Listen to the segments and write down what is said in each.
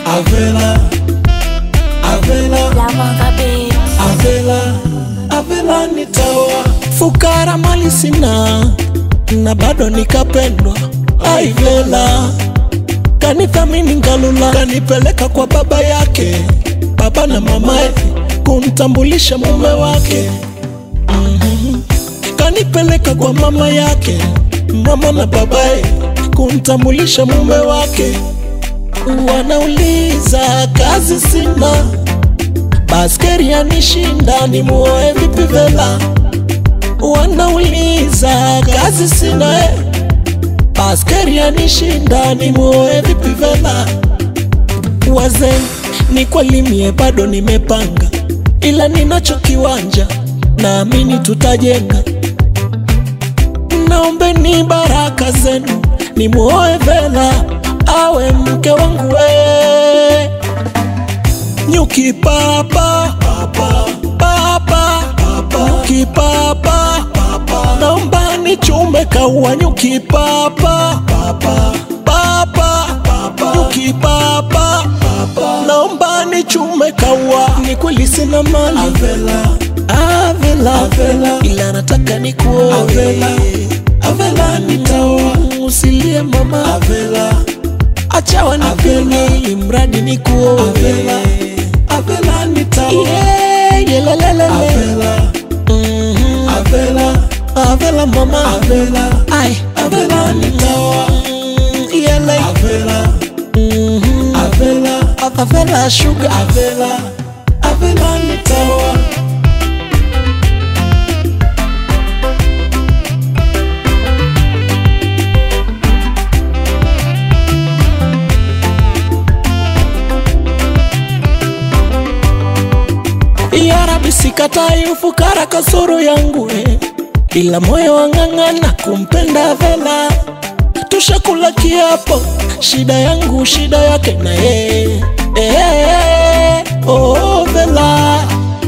Avela, Avela, Lavanga Beat. Avela, Avela nitaoa. Fukara mali sina na bado nikapendwa. Aivela kanithamini Ngalula, kanipeleka kwa baba yake, baba na mamaye, kumtambulisha mume wake. Mhm. Kanipeleka kwa mama yake, mama na babaye, kumtambulisha mume wake. Wanauliza kazi sina, baskeri yanishinda, nimuoe vipi Vela? Wanauliza kazi sina eh. Baskeri yanishinda nimuoe vipi Vela? Wazee ni kweli mie bado nimepanga, ila ninacho kiwanja, naamini tutajenga. Naombeni baraka zenu nimuoe Vela awe mke wangu we. Nyuki papa papa papa papa nyuki papa papa naomba nichume kaua nyuki papa papa papa papa nyuki papa papa naomba nichume kaua ni kweli sina mali Avela Avela Avela ila nataka nikuoe Avela Avela nitaoa usilie mama Avela acha wanipende ili mradi nikuoe Avela Avela nitaoa yeah, yelelelele Avela Mhm. Avela Avela mama Avela ai Avela nitaoa Mm, yele Avela Mhm. Avela Avela sugar Avela Avela nitaoa Ya Rabbi sikatai ufukara kasoro yangu eh. Ila moyo wang'ang'ana kumpenda Vela, tushakula kiapo, shida yangu shida yake na yeye eh, oh, Vela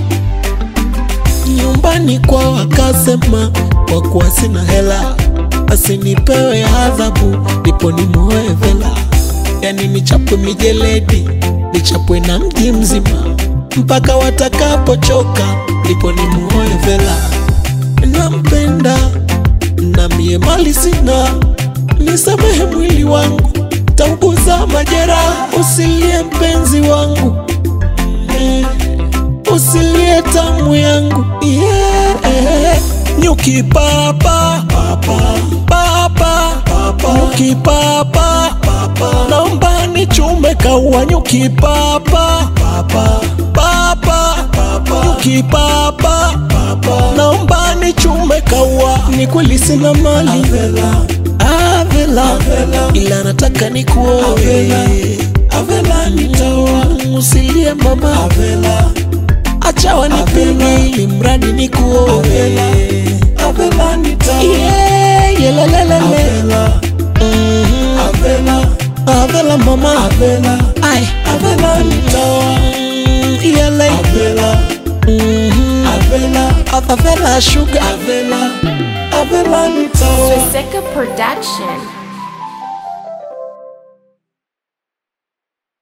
nyumbani kwa wakasema, kwa kuwa sina hela asinipewe adhabu, ndipo nimuoe Vela, yani nichapwe mijeledi, nichapwe na mji mzima mpaka watakapochoka, ndipo nimuoe Vela. Nampenda na mie mali sina, nisamehe mwili wangu, tauguza majeraha, usilie mpenzi wangu Mm, usilie tamu yangu yeah. Nyuki papa papa papa papa nyuki papa papa naomba nichume kaua nyuki papa papa papa papa nyuki papa papa naomba nichume kaua ni kweli sina mali Avela Avela ila nataka nikuoe Avela Avela nitaoa usilie mama Avela acha wanipende ili mradi nikuoe Avela Avela nitaoa yeah, yelelelele Avela Mhm. Avela Avela mama Avela ai Avela nitaoa Mm, yele Avela Mhm. Avela Avela sugar Avela Avela nitaoa Swastika Production.